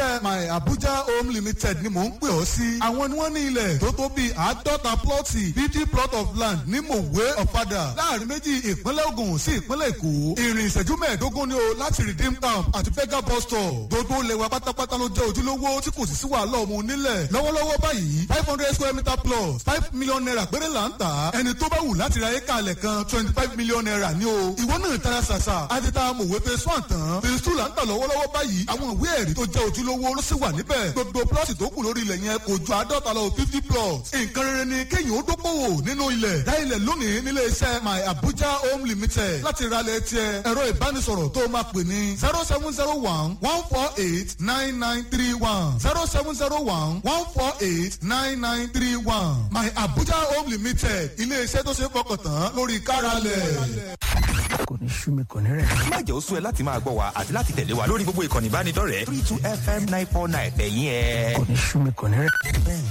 iléeṣẹ́ my abuja home limited ni mò ń pè ọ́ sí. àwọn ni wọ́n ní ilẹ̀ tó tó bíi àádọ́ta plọ́ọ̀tì fifty plot of land ní mòwe ọ̀fadà láàrin méjì ìpínlẹ̀ ogun sí ìpínlẹ̀ èkó. ìrìn ìṣẹ́jú mẹ́ẹ̀ẹ́dógún ni o láti redeem camp àti fega bus stop. gbogbo lẹ́wà pátápátá ló jẹ́ ojúlówó tí kò sì sí wàhálà ọmọ onílẹ̀. lọ́wọ́lọ́wọ́ báyìí five hundred square meter plus five million naira péré là ń tà. ẹni tó bá wù láti ra éka alẹ̀ kan twenty five million naira ni o. ìwọ náà tara ṣàṣà àti ta mòwe phase one tán phase two là ń tà lọ́wọ́lọ́wọ́ báyìí àwọn ìwé ẹ̀rí tó jẹ́ ojúlówó ló sì wà níbẹ̀. gbogbo plọ́ọ̀tì tó kù lórí ilẹ̀ yẹn kò ju àádọ́ta lọ fifty plots. nǹkan rere ni kéèyàn ó dókòwò nínú ilẹ̀. dá ilẹ̀ lónìí nílé iṣẹ́ my abuja home limited láti ra ilẹ̀ tiẹ̀ ẹ̀rọ ìbánisọ̀rọ̀ tó máa pè ní zero seven zero one one four eight nine nine three one zero seven zero one one four eight nine nine three one my abuja home limited ilé iṣẹ́ tó ṣe é fọkàn tán lórí káralẹ̀. kò ní sú mi kò ní rẹ̀. má jẹ́ ó sú ẹ láti máa gbọ́ wa àti láti tẹ̀lé wa lórí gbogbo ìkànnì ìbánidọ́rẹ̀ẹ́ three two fm nine four nine ẹ̀yìn ẹ̀. kò ní sú mi kò ní rẹ̀.